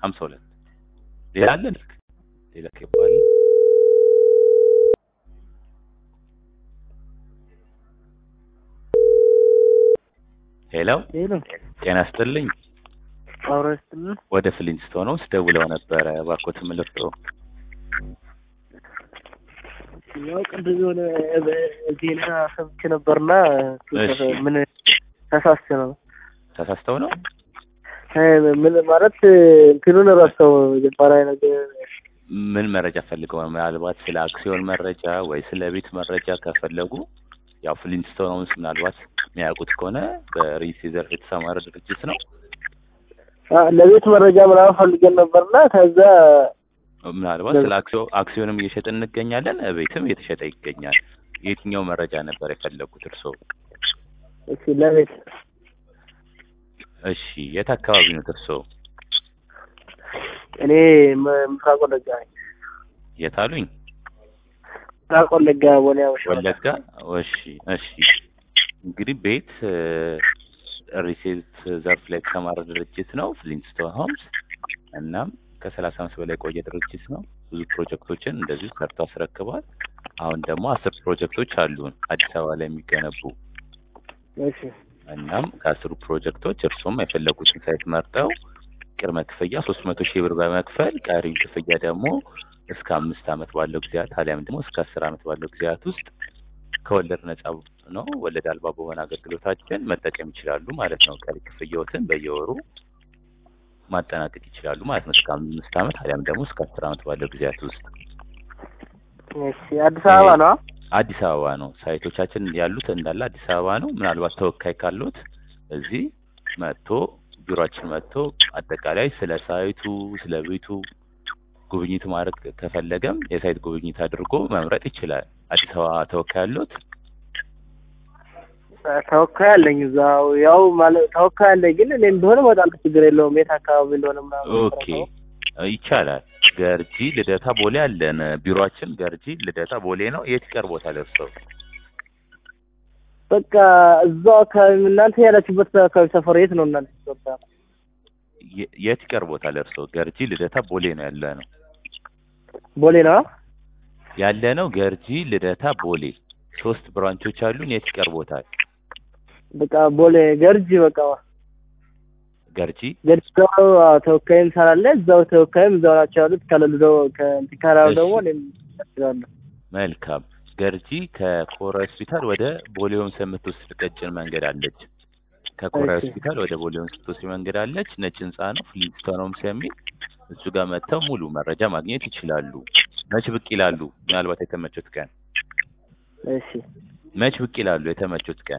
ሀምሳ ሁለት ሌላ አለ ልክ ሌላ ይባል ሄሎ ሄሎ ጤና ይስጥልኝ አብሮ ይስጥልን። ወደ ፍሊንስቶን ውስጥ ደውለው ነበረ እባክዎት ምልክቶ ያው ቅድም የሆነ ዜና ሰምቼ ነበርና እሺ። ምን ተሳስቼ ነው ተሳስተው ነው እ ምን ማለት እንትኑን ረሳው መጀመሪያ ነገር ምን መረጃ ፈልገው ነው? ምናልባት ስለ አክሲዮን መረጃ ወይ ስለ ቤት መረጃ ከፈለጉ ያው ፍሊንስቶን ሆምስ ምናልባት የሚያውቁት ከሆነ በሪል ዘርፍ የተሰማረ ድርጅት ነው። አ፣ ለቤት መረጃ ምናምን ፈልገን ነበርና ከዛ ምናልባት ስለ አክሲዮ- አክሲዮንም እየሸጠ እንገኛለን፣ ቤትም እየተሸጠ ይገኛል። የትኛው መረጃ ነበር የፈለጉት እርስዎ? እሺ ለቤት እሺ የት አካባቢ ነው እርስዎ? እኔ ም- ምስራቅ ወለጋ ነኝ። የት አሉኝ? ምስራቅ ወለጋ ቦሌ አበሻ ወለጋ። እሺ እሺ። እንግዲህ ቤት ሪሴት ዘርፍ ላይ የተሰማረ ድርጅት ነው ፍሊንስቶን ሆምስ። እናም ከሰላሳ አመት በላይ የቆየ ድርጅት ነው። ብዙ ፕሮጀክቶችን እንደዚሁ ሰርቶ አስረክቧል። አሁን ደግሞ አስር ፕሮጀክቶች አሉን አዲስ አበባ ላይ የሚገነቡ እሺ እናም ከአስሩ ፕሮጀክቶች እርሱም የፈለጉትን ሳይት መርጠው ቅድመ ክፍያ ሶስት መቶ ሺህ ብር በመክፈል ቀሪው ክፍያ ደግሞ እስከ አምስት አመት ባለው ጊዜያት አሊያም ደግሞ እስከ አስር አመት ባለው ጊዜያት ውስጥ ከወለድ ነጻ ነው ወለድ አልባ በሆነ አገልግሎታችን መጠቀም ይችላሉ ማለት ነው። ቀሪ ክፍያዎትን በየወሩ ማጠናቀቅ ይችላሉ ማለት ነው። እስከ አምስት አመት አሊያም ደግሞ እስከ አስር አመት ባለው ጊዜያት ውስጥ እሺ አዲስ አበባ ነው አዲስ አበባ ነው። ሳይቶቻችን ያሉት እንዳለ አዲስ አበባ ነው። ምናልባት ተወካይ ካሉት እዚህ መጥቶ ቢሮአችን መጥቶ አጠቃላይ ስለ ሳይቱ ስለ ቤቱ ጉብኝት ማድረግ ከፈለገም የሳይት ጉብኝት አድርጎ መምረጥ ይችላል። አዲስ አበባ ተወካይ ያሉት ተወካይ አለኝ እዛው ያው ማለት ተወካይ አለኝ ግን እኔ እንደሆነ እመጣለሁ ችግር የለውም የት አካባቢ እንደሆነ ምናምን ኦኬ ይቻላል። ገርጂ ልደታ ቦሌ አለን። ቢሮአችን ገርጂ ልደታ ቦሌ ነው። የት ይቀርቦታል እርስዎ? በቃ እዛው አካባቢ እናንተ ያላችሁበት አካባቢ ሰፈር የት ነው እናንተ በቃ የ- የት ይቀርቦታል እርስዎ? ገርጂ ልደታ ቦሌ ነው ያለ ነው ቦሌ ነው ያለ ነው ገርጂ ልደታ ቦሌ ሶስት ብራንቾች አሉን። የት ይቀርቦታል? በቃ ቦሌ ገርጂ በቃ ገርጂ ገርጂ ደግሞ አዎ፣ ተወካይም ስላለ እዛው ተወካይም እዛው ናቸው ያሉት ከሌሉ ደግሞ ከእንትን ካላሉ እሺ። ደግሞ እኔም እችላለሁ መልካም። ገርጂ ከኮራ ሆስፒታል ወደ ቦሌ ሆምስ የምትወስድ ቀጭን መንገድ አለች። ከኮራ እሺ። ሆስፒታል ወደ ቦሌ ሆምስ የምትወስድ መንገድ አለች። ነጭ ህንጻ ነው፣ ፍሊንስቶን ሆምስ የሚል እሱ ጋር መጥተው ሙሉ መረጃ ማግኘት ይችላሉ። መች ብቅ ይላሉ? ምናልባት የተመቹት ቀን እሺ መች ብቅ ይላሉ? የተመቹት ቀን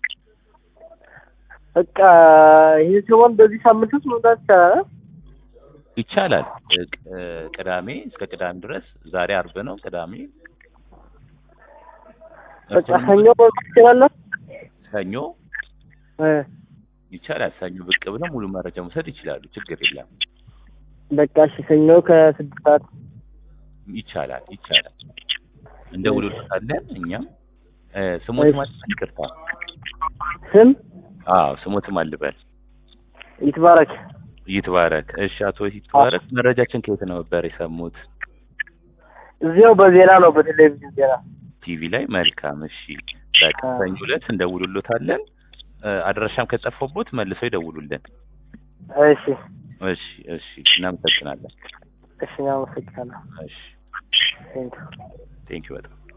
በቃ ይህ ሲሆን በዚህ ሳምንት ውስጥ መምጣት ይቻላል ይቻላል። እ- ቅ- ቅዳሜ እስከ ቅዳሜ ድረስ ዛሬ አርብ ነው። ቅዳሜ በቃ እሱንም ሰኞ መምጣት ይችላለሁ ሰኞ እ ይቻላል። ሰኞ ብቅ ብለው ሙሉ መረጃ መውሰድ ይችላሉ። ችግር የለም። በቃ እሺ ሰኞ ከስድስት ሰዓት ይቻላል ይቻላል። እንደውልልታለን እኛም እ፣ ስሞት ማለት ይቅርታ። ስም አዎ ስሞትም አልበል ይትባረክ ይትባረክ። እሺ አቶ ይትባረክ መረጃችን ከየት ነበር የሰሙት? እዚያው በዜና ነው በቴሌቪዥን ዜና ቲቪ ላይ። መልካም እሺ። በቃ ሰኞ ዕለት እንደውሉሎታለን። እ፣ አድራሻም ከጠፋቦት መልሰው ይደውሉልን። እሺ እሺ እሺ። እናመሰግናለን። እሺ አመሰግናለሁ እሺ ቴንኪው ቴንኪው በጣም